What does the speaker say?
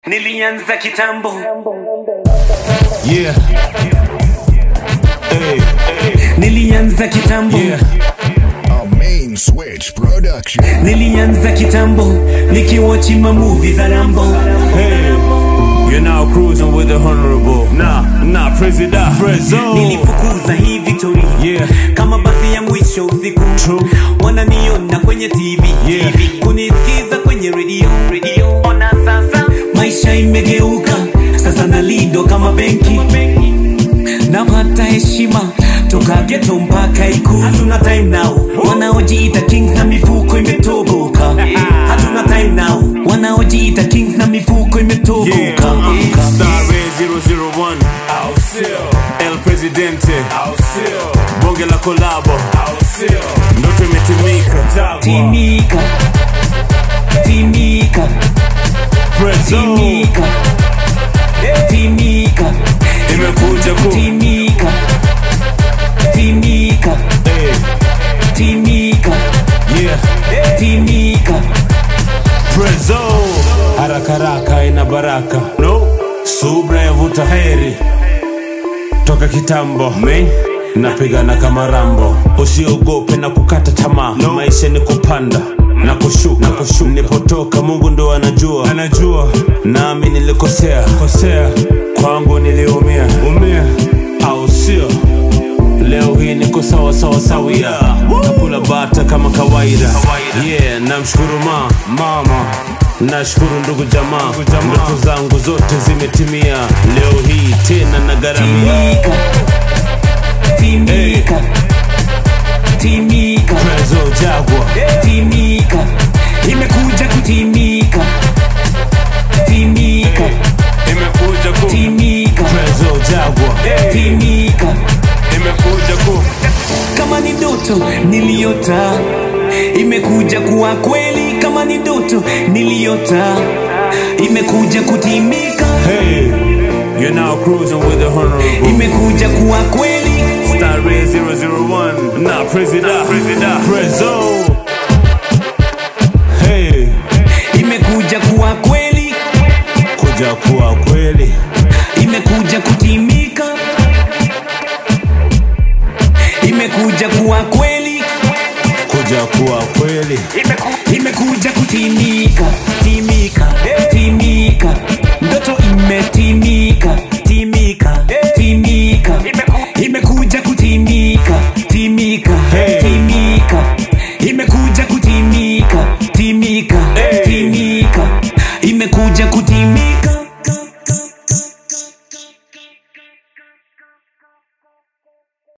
Nilianza kitambo Yeah. Hey, nilianza kitambo yeah. A main switch production. nilianza kitambo nikiwachi mamuvi za rambo Hey. You're now cruising with the honorable. Nah, nah, President. Prezzo. nilifukuza hii victory Yeah. kama basi ya mwisho usiku True. wananiona kwenye tv Yeah. TV. kunisikiza kwenye redio redio ona sasa maisha imegeuka sasa nalindo kama benki napata heshima toka geto mpaka ikulu hatuna time now wanaojiita kings na mifuko imetoboka hatuna time now wanaojiita kings na mifuko imetoboka Yeah. Star Ray 001. El Presidente. Bonge la kolabo. Ndoto imetimika. timika timika Prezzo. timika timika Imekuja ku. timika timika Hey. timika Yeah. timika Prezzo. Haraka haraka ina baraka. No. Subra yavuta heri. Toka kitambo. Me. Napigana kama rambo. Usiogope na kukata tamaa. No. Maisha ni kupanda na kushuka. Na kushuka. Nipotoka Mungu ndo anajua. Anajua. Nami nilikosea. Kosea. Kwangu niliumia. Umia. Au sio? Leo hii niko sawa sawa sawia nakula bata kama kawaida yeah namshukuru ma mama nashukuru ndugu jamaa ndoto zangu zote zimetimia leo hii tena na garamia timika timika timika Prezo jagwa timika imekuja kutimika timika imekuja ku timika Prezo jagwa timika imekuja ku kama ni ndoto niliota imekuja kuwa kweli kama ni ndoto niliota imekuja kutimika hey you're now cruising with the honorable imekuja kuwa kweli Star Ray 001 na President Prezo hey imekuja kuwa kweli kuja kuwa kweli imekuja kutimika imekuja kuwa kweli kuja kuwa kweli imekuja kutimika timika timika ndoto imetimika timika timika imekuja kutimika timika Hey. timika imekuja kutimika timika Hey. timika